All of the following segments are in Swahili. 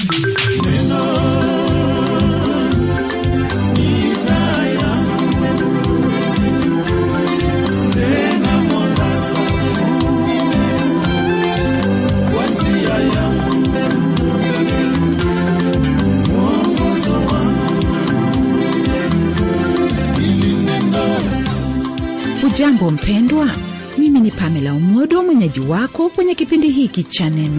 hujambo mpendwa mimi ni pamela umodo mwenyeji wako kwenye kipindi hiki cha neno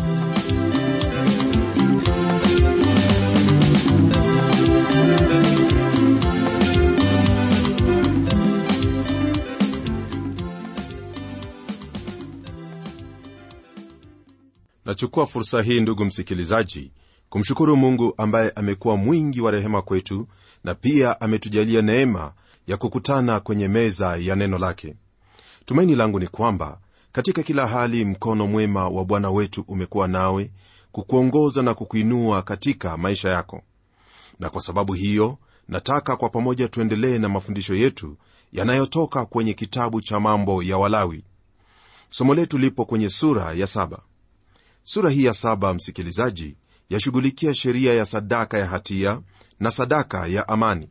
nachukua fursa hii ndugu msikilizaji kumshukuru mungu ambaye amekuwa mwingi wa rehema kwetu na pia ametujalia neema ya kukutana kwenye meza ya neno lake tumaini langu ni kwamba katika kila hali mkono mwema wa bwana wetu umekuwa nawe kukuongoza na kukuinua katika maisha yako na kwa sababu hiyo nataka kwa pamoja tuendelee na mafundisho yetu yanayotoka kwenye kitabu cha mambo ya walawi somo letu lipo kwenye sura ya saba sura hii ya saba msikilizaji yashughulikia sheria ya sadaka ya hatia na sadaka ya amani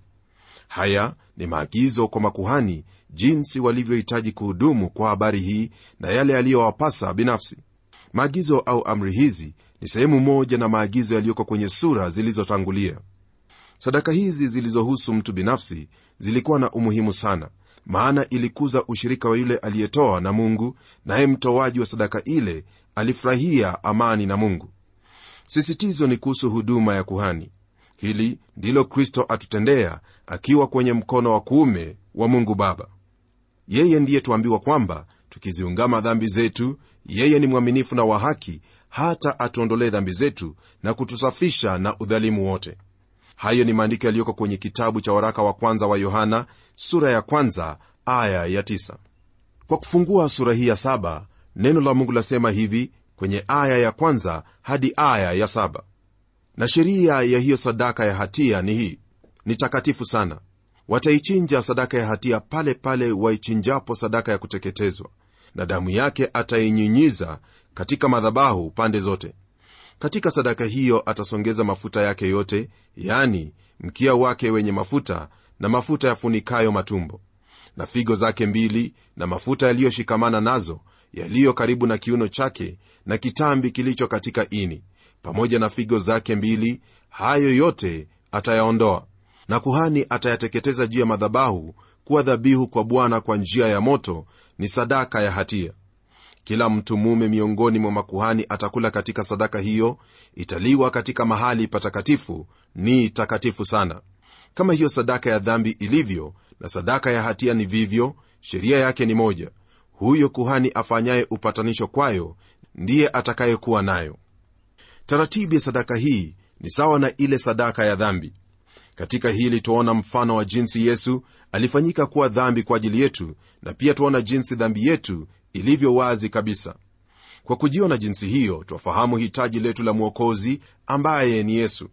haya ni maagizo kwa makuhani jinsi walivyohitaji kuhudumu kwa habari hii na yale yaliyowapasa binafsi maagizo au amri hizi ni sehemu moja na maagizo yaliyoko kwenye sura zilizotangulia sadaka hizi zilizohusu mtu binafsi zilikuwa na umuhimu sana maana ilikuza ushirika wa yule aliyetoa na mungu naye mtoaji wa sadaka ile alifurahia amani na mungu sisitizo ni kuhusu huduma ya kuhani hili ndilo kristo atutendea akiwa kwenye mkono wa kuume wa mungu baba yeye ndiye tuambiwa kwamba tukiziungama dhambi zetu yeye ni mwaminifu na wa haki hata atuondolee dhambi zetu na kutusafisha na udhalimu wote hayo ni maandiko yaliyoko kwenye kitabu cha waraka wa kwanza wa yohana sura ya kwanza aya ya tisa. kwa kufungua sura hii ya saba neno la mungu lasema hivi kwenye aya ya kwanza hadi aya ya saba na sheria ya hiyo sadaka ya hatia ni hii ni takatifu sana wataichinja sadaka ya hatia pale pale waichinjapo sadaka ya kuteketezwa na damu yake atainyinyiza katika madhabahu pande zote katika sadaka hiyo atasongeza mafuta yake yote yani mkia wake wenye mafuta na mafuta yafunikayo matumbo na figo zake mbili na mafuta yaliyoshikamana nazo yaliyo karibu na kiuno chake na kitambi kilicho katika ini pamoja na figo zake mbili hayo yote atayaondoa na kuhani atayateketeza juu ya madhabahu kuwa dhabihu kwa bwana kwa njia ya moto ni sadaka ya hatia kila mtu mume miongoni mwa makuhani atakula katika sadaka hiyo italiwa katika mahali patakatifu ni takatifu sana kama hiyo sadaka ya dhambi ilivyo na sadaka ya hatia ni vivyo sheria yake ni moja huyo kuhani afanyaye upatanisho kwayo ndiye atakayekuwa nayo taratibu ya sadaka hii ni sawa na ile sadaka ya dhambi katika hili twaona mfano wa jinsi yesu alifanyika kuwa dhambi kwa ajili yetu na pia twaona jinsi dhambi yetu ilivyo wazi kabisa kwa kujiona jinsi hiyo twafahamu hitaji letu la mwokozi ambaye ni yesu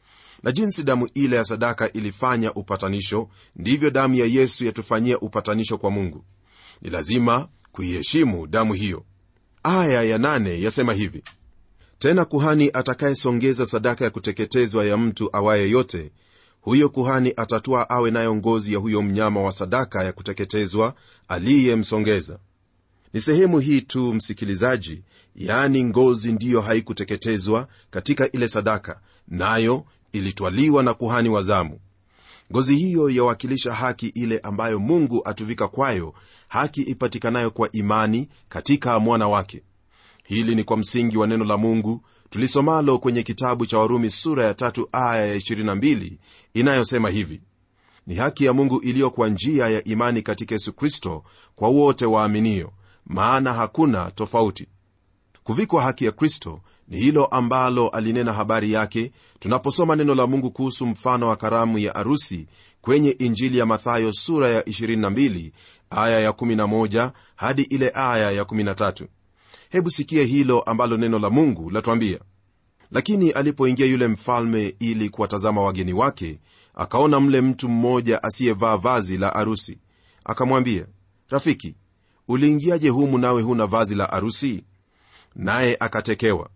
na jinsi damu ile ya sadaka ilifanya upatanisho ndivyo damu ya yesu yatufanyia upatanisho kwa mungu ni lazima kuiheshimu damu hiyo aya ya nane yasema hivi tena kuhani atakayesongeza sadaka ya kuteketezwa ya mtu awaye yote huyo kuhani atatua awe nayo ngozi ya huyo mnyama wa sadaka ya kuteketezwa aliyemsongeza ni sehemu hii tu msikilizaji yaani ngozi ndiyo haikuteketezwa katika ile sadaka nayo ilitwaliwa na kuhani wa zamu ngozi hiyo yawakilisha haki ile ambayo mungu atuvika kwayo haki ipatikanayo kwa imani katika mwana wake hili ni kwa msingi wa neno la mungu tulisomalo kwenye kitabu cha warumi sura ya tatu aya ya 22 inayosema hivi ni haki ya mungu iliyo kwa njia ya imani katika yesu kristo kwa wote waaminio maana hakuna tofauti kuvikwa haki ya kristo ni hilo ambalo alinena habari yake tunaposoma neno la mungu kuhusu mfano wa karamu ya arusi kwenye injili ya mathayo sura ya 22 aya ya 11 hadi ile aya ya 13 hebu sikie hilo ambalo neno la mungu latwambia lakini alipoingia yule mfalme ili kuwatazama wageni wake akaona mle mtu mmoja asiyevaa vazi la arusi akamwambia rafiki uliingiaje humu nawe huna vazi la arusi naye akatekewa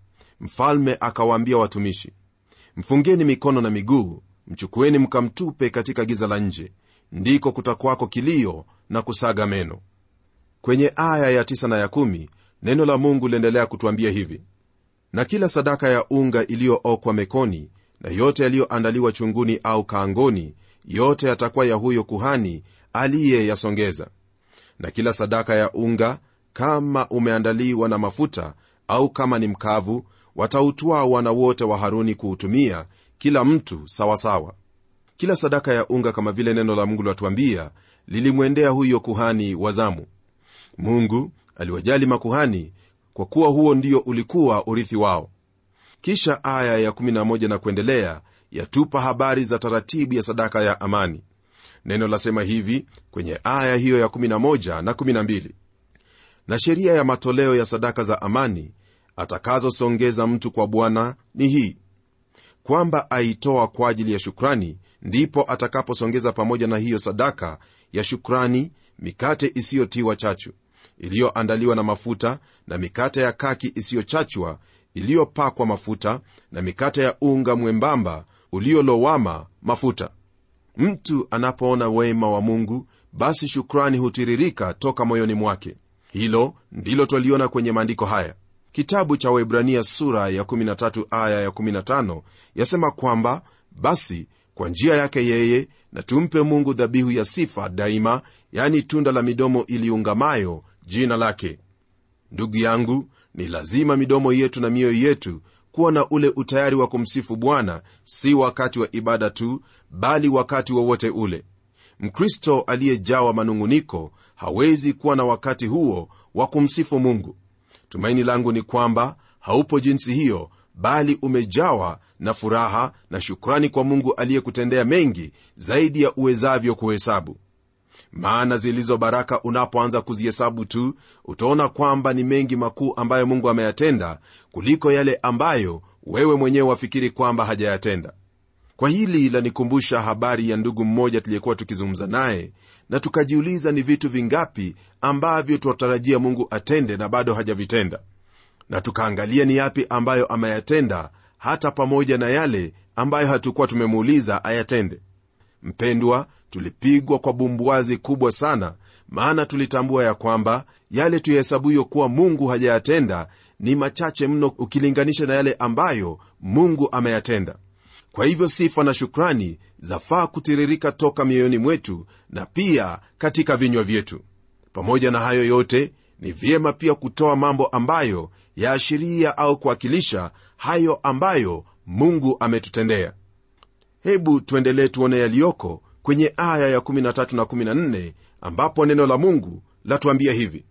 mfalme akawaambia watumishi mfungeni mikono na miguu mchukueni mkamtupe katika giza la nje ndiko kutakwako kilio na kusaga meno kwenye aya ya 9 na ya 1 neno la mungu liendelea kutwambia hivi na kila sadaka ya unga iliyookwa mekoni na yote yaliyoandaliwa chunguni au kaangoni yote yatakuwa ya huyo kuhani aliyeyasongeza na kila sadaka ya unga kama umeandaliwa na mafuta au kama ni mkavu watautwaa wana wote wa haruni kuutumia kila mtu sawasawa kila sadaka ya unga kama vile neno la mungu latuambia lilimwendea huyo kuhani wa zamu mungu aliwajali makuhani kwa kuwa huo ndio ulikuwa urithi wao kisha aya ya11 na kuendelea yatupa habari za taratibu ya sadaka ya amani neno lasema hivi kwenye aya hiyo ya11 na 12 na sheria ya matoleo ya sadaka za amani atakazosongeza mtu kwa bwana ni hii kwamba aitoa kwa ajili ya shukrani ndipo atakaposongeza pamoja na hiyo sadaka ya shukrani mikate isiyotiwa chachu iliyoandaliwa na mafuta na mikate ya kaki isiyochachwa iliyopakwa mafuta na mikate ya unga mwembamba uliolowama mafuta mtu anapoona wema wa mungu basi shukrani hutiririka toka moyoni mwake hilo ndilo twaliona kwenye maandiko haya kitabu cha waibrania sura ya 13 aya ya 15 yasema kwamba basi kwa njia yake yeye na tumpe mungu dhabihu ya sifa daima yani tunda la midomo iliungamayo jina lake ndugu yangu ni lazima midomo yetu na mioyo yetu kuwa na ule utayari wa kumsifu bwana si wakati wa ibada tu bali wakati wowote wa ule mkristo aliyejawa manung'uniko hawezi kuwa na wakati huo wa kumsifu mungu tumaini langu ni kwamba haupo jinsi hiyo bali umejawa na furaha na shukrani kwa mungu aliyekutendea mengi zaidi ya uwezavyo kuhesabu maana zilizo baraka unapoanza kuzihesabu tu utaona kwamba ni mengi makuu ambayo mungu ameyatenda kuliko yale ambayo wewe mwenyewe wafikiri kwamba hajayatenda kwa hili lanikumbusha habari ya ndugu mmoja tuliyekuwa tukizungumza naye na tukajiuliza ni vitu vingapi ambavyo twatarajia mungu atende na bado hajavitenda na tukaangalia ni yapi ambayo ameyatenda hata pamoja na yale ambayo hatukuwa tumemuuliza ayatende mpendwa tulipigwa kwa bumbuazi kubwa sana maana tulitambua ya kwamba yale tuyahesabuyo kuwa mungu hajayatenda ni machache mno ukilinganisha na yale ambayo mungu ameyatenda kwa hivyo sifa na shukrani zafaa kutiririka toka mioyoni mwetu na pia katika vinywa vyetu pamoja na hayo yote ni vyema pia kutoa mambo ambayo yaashiria au kuwakilisha hayo ambayo mungu ametutendea hebu tuendelee tuone yaliyoko kwenye aya ya13 na 14 ambapo neno la mungu latuambia hivi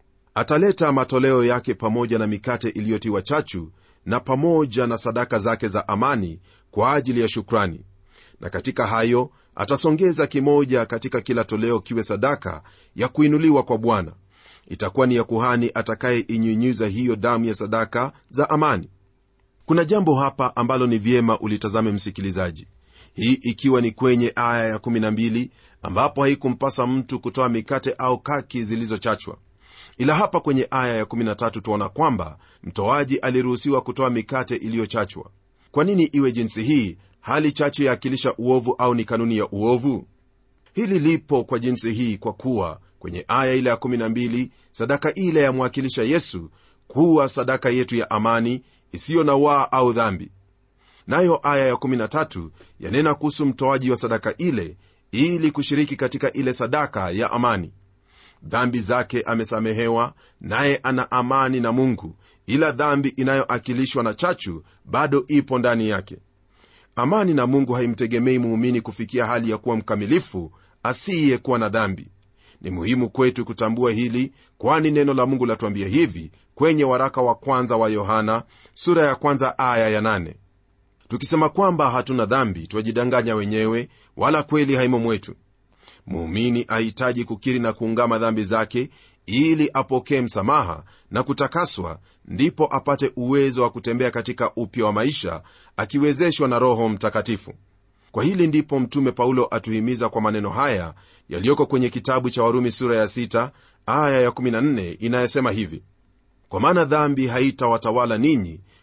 ataleta matoleo yake pamoja na mikate iliyotiwa chachu na pamoja na sadaka zake za amani kwa ajili ya shukrani na katika hayo atasongeza kimoja katika kila toleo kiwe sadaka ya kuinuliwa kwa bwana itakuwa ni ya kuhani atakayeinyunyiza hiyo damu ya sadaka za amani kuna jambo hapa ambalo ni vyema ulitazame msikilizaji hii ikiwa ni kwenye aya ya 12 ambapo haikumpasa mtu kutoa mikate au kaki zilizochachwa ila hapa kwenye aya ya 13 tuona kwamba mtoaji aliruhusiwa kutoa mikate iliyochachwa kwa nini iwe jinsi hii hali chachu yaakilisha uovu au ni kanuni ya uovu hili lipo kwa jinsi hii kwa kuwa kwenye aya ile ya 12 sadaka ile yamwakilisha yesu kuwa sadaka yetu ya amani isiyo na waa au dhambi nayo aya ya13 yanena kuhusu mtoaji wa sadaka ile ili kushiriki katika ile sadaka ya amani dhambi zake amesamehewa naye ana amani na mungu ila dhambi inayoakilishwa na chachu bado ipo ndani yake amani na mungu haimtegemei muumini kufikia hali ya kuwa mkamilifu asiyekuwa na dhambi ni muhimu kwetu kutambua hili kwani neno la mungu latuambia hivi kwenye waraka wa kwanza wa yohana sura ya kwanza aya ya nane tukisema kwamba hatuna dhambi twajidanganya wenyewe wala kweli haimo mwetu muumini ahitaji kukiri na kuungama dhambi zake ili apokee msamaha na kutakaswa ndipo apate uwezo wa kutembea katika upya wa maisha akiwezeshwa na roho mtakatifu kwa hili ndipo mtume paulo atuhimiza kwa maneno haya yaliyoko kwenye kitabu cha warumi sura ya 6 aya ya 14 inayosema hivi kwa maana dhambi haitawatawala ninyi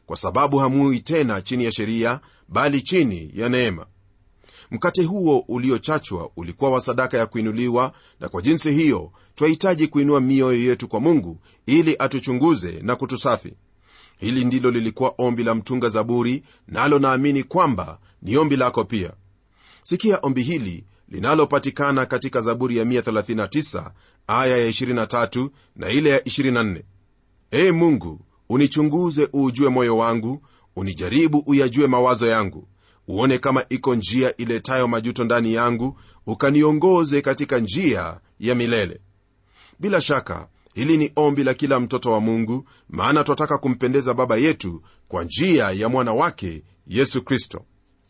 kwa sababu hamui tena chini ya sheria bali chini ya neema mkate huo uliochachwa ulikuwa wa sadaka ya kuinuliwa na kwa jinsi hiyo twahitaji kuinua mioyo yetu kwa mungu ili atuchunguze na kutusafi hili ndilo lilikuwa ombi la mtunga zaburi nalo naamini kwamba ni ombi lako pia sikia ombi hili linalopatikana katika zaburi ya 139 aya ya 23 na ile ya 24 ee mungu unichunguze uujue moyo wangu unijaribu uyajue mawazo yangu uone kama iko njia iletayo majuto ndani yangu ukaniongoze katika njia ya milele bila shaka hili ni ombi la kila mtoto wa mungu maana twataka kumpendeza baba yetu kwa njia ya mwana wake yesu kristo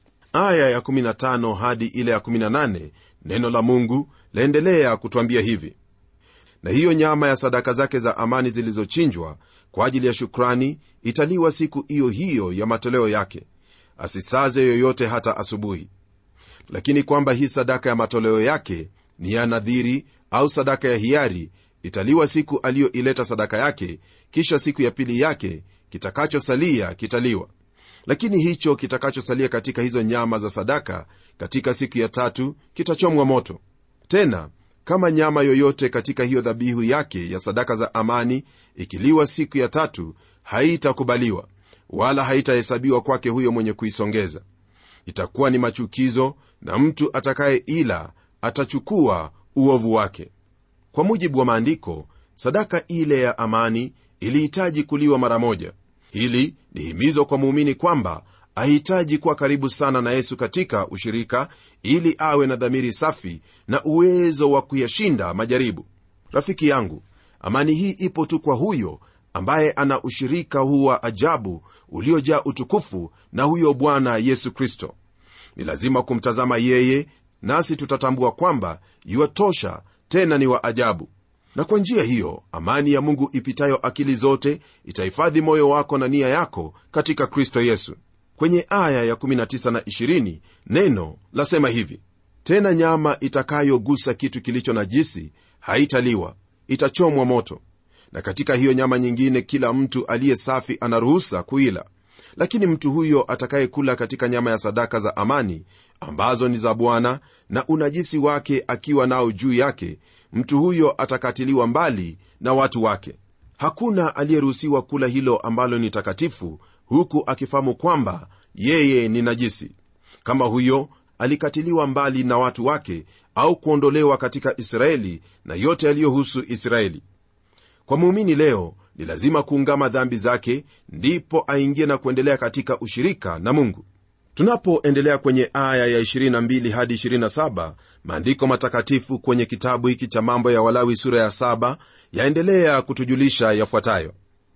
aya ya15 hadi ile ya 18 neno la mungu laendelea kutwambia hivi na hiyo nyama ya sadaka zake za amani zilizochinjwa kwa ajili ya shukrani italiwa siku hiyo hiyo ya matoleo yake asisaze yoyote hata asubuhi lakini kwamba hii sadaka ya matoleo yake ni ya nadhiri au sadaka ya hiari italiwa siku aliyoileta sadaka yake kisha siku ya pili yake kitakachosalia kitaliwa lakini hicho kitakachosalia katika hizo nyama za sadaka katika siku ya tatu kitachomwa moto tena kama nyama yoyote katika hiyo dhabihu yake ya sadaka za amani ikiliwa siku ya tatu haitakubaliwa wala haitahesabiwa kwake huyo mwenye kuisongeza itakuwa ni machukizo na mtu atakaye ila atachukua uovu wake kwa mujibu wa maandiko sadaka ile ya amani ilihitaji kuliwa mara moja hili ni himizo kwa muumini kwamba ahitaji kuwa karibu sana na yesu katika ushirika ili awe na dhamiri safi na uwezo wa kuyashinda majaribu rafiki yangu amani hii ipo tu kwa huyo ambaye ana ushirika huu wa ajabu uliojaa utukufu na huyo bwana yesu kristo ni lazima kumtazama yeye nasi tutatambua kwamba yuwatosha tena ni wa ajabu na kwa njia hiyo amani ya mungu ipitayo akili zote itahifadhi moyo wako na nia yako katika kristo yesu kwenye aya ya 19 na 20 neno lasema hivi tena nyama itakayogusa kitu kilicho najisi haitaliwa itachomwa moto na katika hiyo nyama nyingine kila mtu aliye safi anaruhusa kuila lakini mtu huyo atakayekula katika nyama ya sadaka za amani ambazo ni za bwana na unajisi wake akiwa nao juu yake mtu huyo atakatiliwa mbali na watu wake hakuna aliyeruhusiwa kula hilo ambalo ni takatifu huku akifahamu kwamba yeye ni najisi kama huyo alikatiliwa mbali na watu wake au kuondolewa katika israeli na yote yaliyohusu israeli kwa muumini leo ni lazima kuungama dhambi zake ndipo aingie na kuendelea katika ushirika na mungu tunapoendelea kwenye aya ya 22 hadi 27 maandiko matakatifu kwenye kitabu hiki cha mambo ya walawi sura ya 7 yaendelea kutujulisha yafuatayo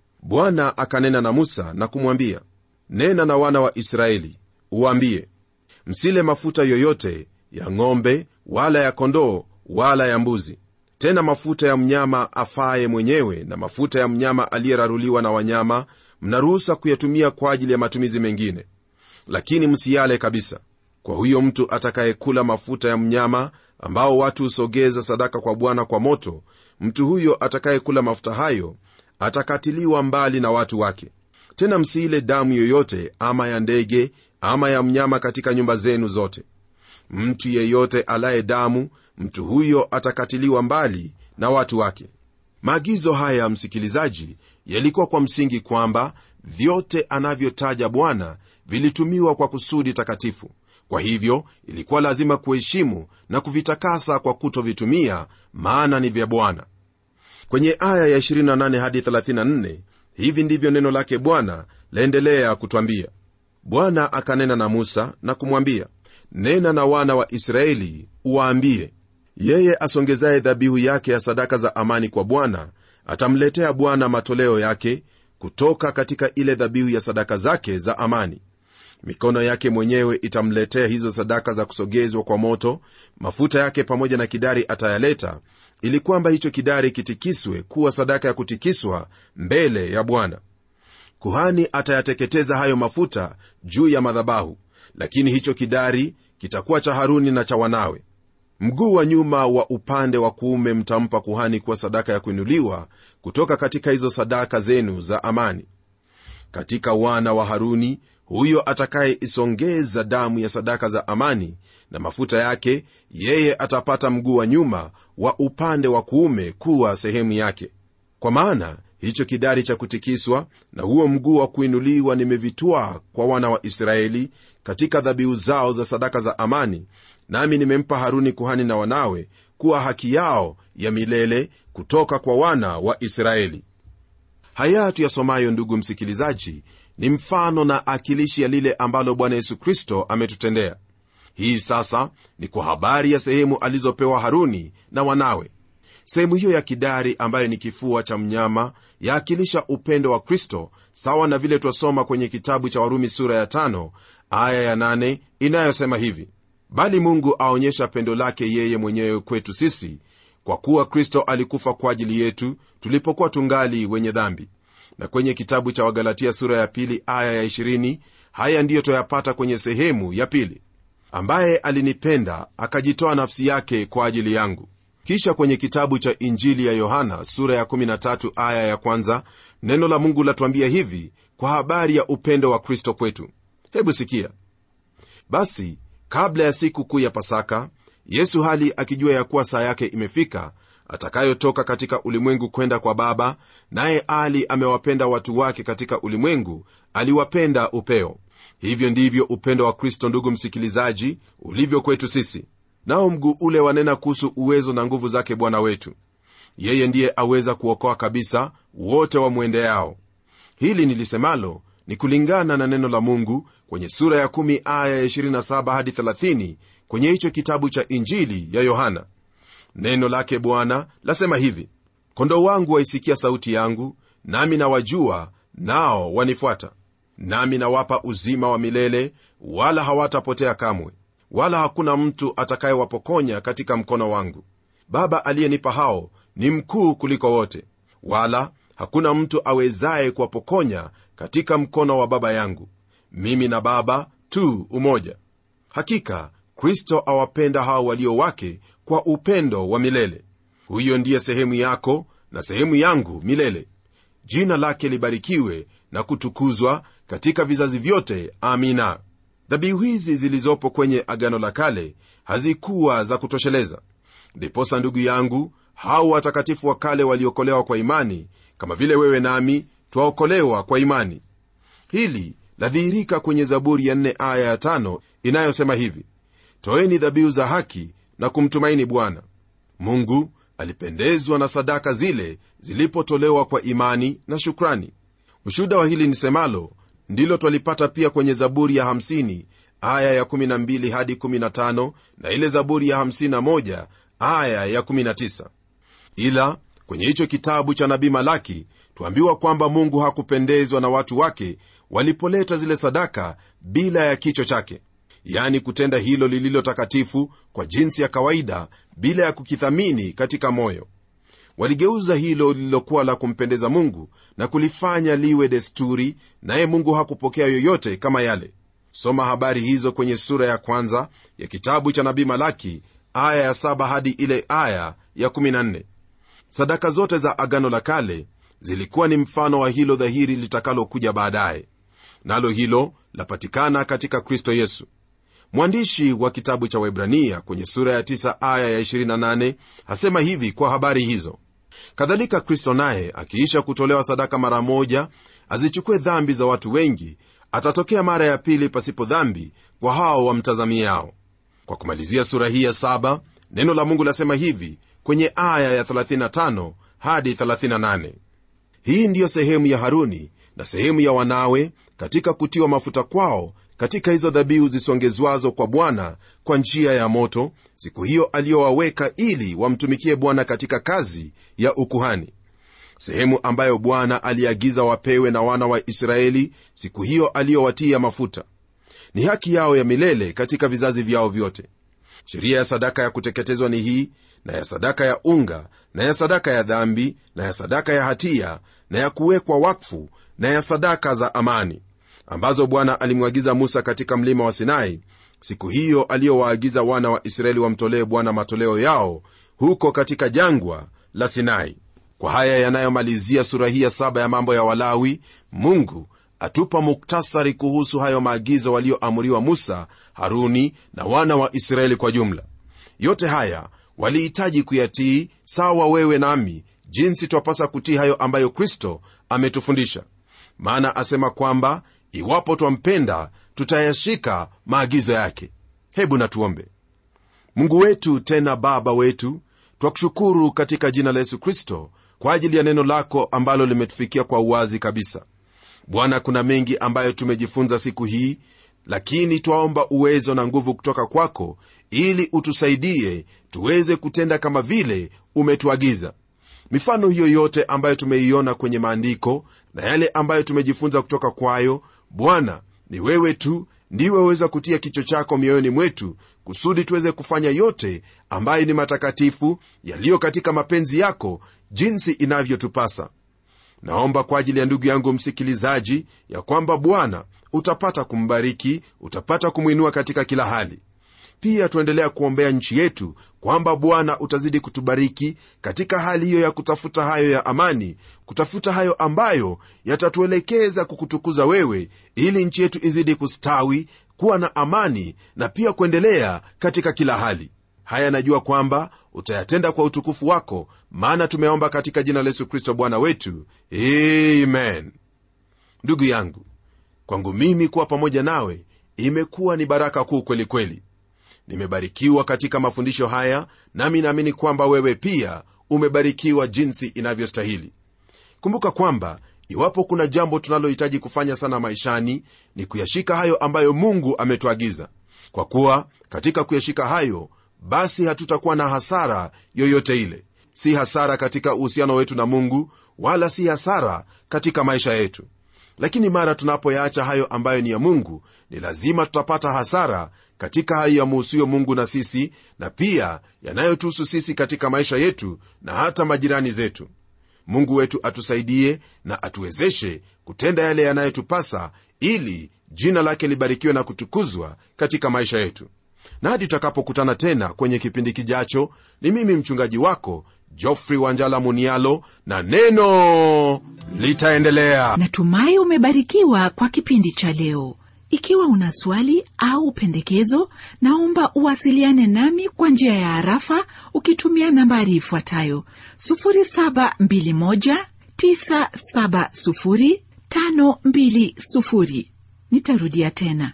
bwana akanena na musa na kumwambia nena na wana wa israeli uwaambie msile mafuta yoyote ya ng'ombe wala ya kondoo wala ya mbuzi tena mafuta ya mnyama afaye mwenyewe na mafuta ya mnyama aliyeraruliwa na wanyama mnaruhusa kuyatumia kwa ajili ya matumizi mengine lakini msiyale kabisa kwa huyo mtu atakayekula mafuta ya mnyama ambao watu husogeza sadaka kwa bwana kwa moto mtu huyo atakayekula mafuta hayo atakatiliwa mbali na watu wake tena msiile damu yoyote ama ya ndege ama ya mnyama katika nyumba zenu zote mtu yeyote alaye damu mtu huyo atakatiliwa mbali na watu wake maagizo haya msikilizaji yalikuwa kwa msingi kwamba vyote anavyotaja bwana vilitumiwa kwa kusudi takatifu kwa hivyo ilikuwa lazima kuheshimu na kuvitakasa kwa kutovitumia maana ni vya bwana kwenye aya ya 28 hadi 34 hivi ndivyo neno lake bwana laendelea kutwambia bwana akanena na musa na kumwambia nena na wana wa israeli uwaambie yeye asongezaye dhabihu yake ya sadaka za amani kwa bwana atamletea bwana matoleo yake kutoka katika ile dhabihu ya sadaka zake za amani mikono yake mwenyewe itamletea hizo sadaka za kusogezwa kwa moto mafuta yake pamoja na kidari atayaleta ili kwamba hicho kidari kitikiswe kuwa sadaka ya kutikiswa mbele ya bwana kuhani atayateketeza hayo mafuta juu ya madhabahu lakini hicho kidari kitakuwa cha haruni na cha wanawe mguu wa nyuma wa upande wa kuume mtampa kuhani kuwa sadaka ya kuinuliwa kutoka katika hizo sadaka zenu za amani katika wana wa haruni huyo atakayeisongeza damu ya sadaka za amani na mafuta yake yeye atapata mguu wa nyuma wa upande wa kuume kuwa sehemu yake kwa maana hicho kidari cha kutikiswa na huo mguu wa kuinuliwa nimevitwaa kwa wana wa israeli katika dhabihu zao za sadaka za amani nami nimempa haruni kuhani na wanawe kuwa haki yao ya milele kutoka kwa wana wa israeli haya tuyasomayo ndugu msikilizaji ni mfano na akilishi ya lile ambalo bwana yesu kristo ametutendea hii sasa ni kwa habari ya sehemu alizopewa haruni na wanawe sehemu hiyo ya kidari ambayo ni kifua cha mnyama yaakilisha upendo wa kristo sawa na vile twasoma kwenye kitabu cha warumi sura ya tano, aya ya nane, inayosema hivi bali mungu aonyesha pendo lake yeye mwenyewe kwetu sisi kwa kuwa kristo alikufa kwa ajili yetu tulipokuwa tungali wenye dhambi na kwenye kitabu cha wagalatia sura ya pili aya ya 20 haya ndiyo twayapata kwenye sehemu ya pili ambaye alinipenda akajitoa nafsi yake kwa ajili yangu kisha kwenye kitabu cha injili ya yohana sura ya 13 aya ya kwanza neno la mungu latuambia hivi kwa habari ya upendo wa kristo kwetu hebu sikia basi kabla ya siku kuu ya pasaka yesu hali akijua ya kuwa saa yake imefika atakayotoka katika ulimwengu kwenda kwa baba naye ali amewapenda watu wake katika ulimwengu aliwapenda upeo hivyo ndivyo upendo wa kristo ndugu msikilizaji ulivyo kwetu sisi nao mguu ule wanena kuhusu uwezo na nguvu zake bwana wetu yeye ndiye aweza kuokoa kabisa wote wamwendeao hili nilisemalo ni kulingana na neno la mungu kwenye sura ya 1 aya ya 27 hadi 30 kwenye hicho kitabu cha injili ya yohana neno lake bwana lasema hivi kondoo wangu waisikia sauti yangu nami nawajua nao wanifuata nami nawapa uzima wa milele wala hawatapotea kamwe wala hakuna mtu atakayewapokonya katika mkono wangu baba aliyenipa hao ni mkuu kuliko wote wala hakuna mtu awezaye kuwapokonya katika mkono wa baba yangu mimi na baba tu umoja hakika kristo awapenda hao walio wake kwa upendo wa milele huyo ndiye sehemu yako na sehemu yangu milele jina lake libarikiwe na kutukuzwa katika vizazi vyote amina dhabihu hizi zilizopo kwenye agano la kale hazikuwa za kutosheleza ndiposa ndugu yangu hao watakatifu wa kale waliokolewa kwa imani kama vile wewe nami twaokolewa kwa imani hili ladhihirika kwenye zaburi ya 4 aya ya 5 inayosema hivi toeni dhabihu za haki na kumtumaini bwana mungu alipendezwa na sadaka zile zilipotolewa kwa imani na shukrani ushuda wa hili nisemalo ndilo twalipata pia kwenye zaburi ya 50 aya ya 12 hadi 15 na ile zaburi ya 51 aya ya 19 ila kwenye hicho kitabu cha nabii malaki twambiwa kwamba mungu hakupendezwa na watu wake walipoleta zile sadaka bila ya kicho chake yani kutenda hilo lililo takatifu kwa jinsi ya kawaida bila ya kukithamini katika moyo waligeuza hilo lililokuwa la kumpendeza mungu na kulifanya liwe desturi naye mungu hakupokea yoyote kama yale soma habari hizo kwenye sura ya kwanza ya kitabu cha nabii malaki aya ya saba hadi ile aya ya 14 sadaka zote za agano la kale zilikuwa ni mfano wa hilo dhahiri litakalokuja baadaye nalo hilo lapatikana katika kristo yesu mwandishi wa kitabu cha webrania kwenye sura ya 9 aya ya 28 hasema hivi kwa habari hizo kadhalika kristo naye akiisha kutolewa sadaka mara moja azichukue dhambi za watu wengi atatokea mara ya pili pasipo dhambi kwa hao wamtazamiao kwa kumalizia sura hii ya saba neno la mungu lasema hivi kwenye aya ya 35 hadi 38 hii ndiyo sehemu ya haruni na sehemu ya wanawe katika kutiwa mafuta kwao katika hizo dhabihu zisongezwazo kwa bwana kwa njia ya moto siku hiyo aliyowaweka ili wamtumikie bwana katika kazi ya ukuhani sehemu ambayo bwana aliagiza wapewe na wana wa israeli siku hiyo aliyowatia mafuta ni haki yao ya milele katika vizazi vyao vyote sheria ya sadaka ya kuteketezwa ni hii na ya sadaka ya unga na ya sadaka ya dhambi na ya sadaka ya hatia na ya kuwekwa wakfu na ya sadaka za amani ambazo bwana alimwagiza musa katika mlima wa sinai siku hiyo aliyowaagiza wana wa israeli wamtolee bwana matoleo yao huko katika jangwa la sinai kwa haya yanayomalizia sura hii ya saba ya mambo ya walawi mungu atupa muktasari kuhusu hayo maagizo walioamuriwa musa haruni na wana wa israeli kwa jumla yote haya walihitaji kuyatii sawa wewe nami jinsi twapasa kutii hayo ambayo kristo ametufundisha maana asema kwamba iwapo twampenda tutayashika maagizo yake hebu natuombe mungu wetu tena baba wetu twakushukuru katika jina la yesu kristo kwa ajili ya neno lako ambalo limetufikia kwa uwazi kabisa bwana kuna mengi ambayo tumejifunza siku hii lakini twaomba uwezo na nguvu kutoka kwako ili utusaidie tuweze kutenda kama vile umetuagiza mifano hiyo yote ambayo tumeiona kwenye maandiko na yale ambayo tumejifunza kutoka kwayo bwana ni wewe tu ndiwe waweza kutia kicho chako mioyoni mwetu kusudi tuweze kufanya yote ambayo ni matakatifu yaliyo katika mapenzi yako jinsi inavyotupasa naomba kwa ajili ya ndugu yangu msikilizaji ya kwamba bwana utapata kumbariki utapata kumwinua katika kila hali pia tuendelea kuombea nchi yetu kwamba bwana utazidi kutubariki katika hali hiyo ya kutafuta hayo ya amani kutafuta hayo ambayo yatatuelekeza kukutukuza wewe ili nchi yetu izidi kustawi kuwa na amani na pia kuendelea katika kila hali haya najua kwamba utayatenda kwa utukufu wako maana tumeomba katika jina la yesu kristo bwana wetu amen ndugu yangu kwangu mimi kuwa pamoja nawe imekuwa ni baraka kuu kweli kweli nimebarikiwa katika mafundisho haya nami naamini kwamba wewe pia umebarikiwa jinsi inavyostahili kumbuka kwamba iwapo kuna jambo tunalohitaji kufanya sana maishani ni kuyashika hayo ambayo mungu ametuagiza kwa kuwa katika kuyashika hayo basi hatutakuwa na hasara yoyote ile si hasara katika uhusiano wetu na mungu wala si hasara katika maisha yetu lakini mara tunapoyaacha hayo ambayo ni ya mungu ni lazima tutapata hasara katika hayo yamuhusuyo mungu na sisi na pia yanayotuhusu sisi katika maisha yetu na hata majirani zetu mungu wetu atusaidie na atuwezeshe kutenda yale yanayotupasa ili jina lake libarikiwe na kutukuzwa katika maisha yetu na hadi tutakapokutana tena kwenye kipindi kijacho ni mimi mchungaji wako jofrey wanjala munialo na neno litaendelea natumai umebarikiwa kwa kipindi cha leo ikiwa una swali au pendekezo naomba uwasiliane nami kwa njia ya harafa ukitumia nambari ifuatayo 721970520 nitarudia tena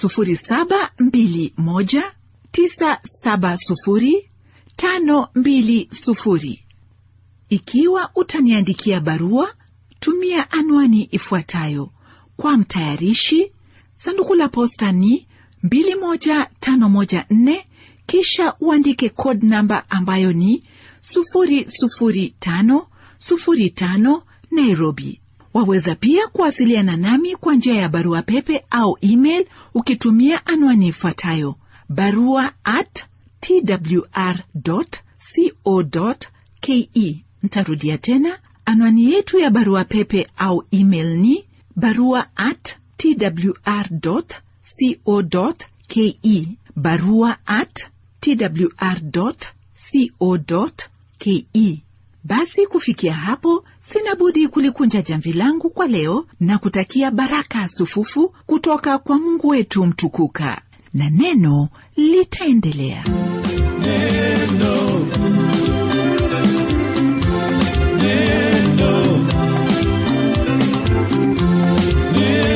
721970520 ikiwa utaniandikia barua tumia anwani ifuatayo kwa mtayarishi sanduku la posta ni 21514 kisha uandike code namba ambayo ni 00505 nairobi waweza pia kuwasiliana nami kwa njia ya barua pepe au email ukitumia anwani ifuatayo barua at twr co ke ntarudia tena anwani yetu ya barua pepe au email ni barua at twr co ke barua at twr co ke basi kufikia hapo sina budi kulikunja jamvi langu kwa leo na kutakia baraka sufufu kutoka kwa mungu wetu mtukuka na neno litaendelea neno